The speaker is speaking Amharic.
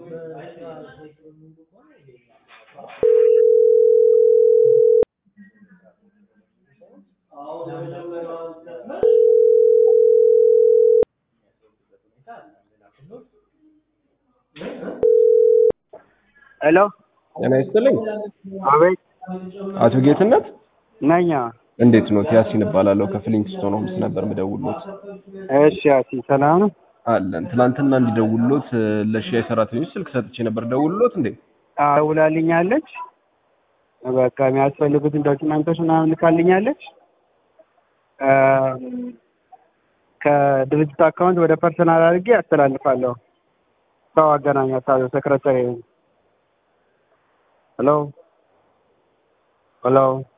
ሄሎ ጤና ይስጥልኝ። አቤት አቶ ጌትነት ነኛ። እንዴት ነው? ያሲን እባላለሁ ከፍሊንግስቶን ሆምስ ነበር ምደውሎት። እሺ አሲ ሰላም ነው? አለን ትናንትና እንዲደውሎት ለሻይ ሰራተኞች ስልክ ሰጥቼ ነበር። ደውሎት እንዴ? ደውላልኛለች። በቃ የሚያስፈልጉትን ዶክመንቶች ምናምን ልካልኛለች። ከድርጅት አካውንት ወደ ፐርሰናል አድርጌ አስተላልፋለሁ። ሰው አገናኛታለሁ። ሰክረተሪ ሄሎ ሄሎ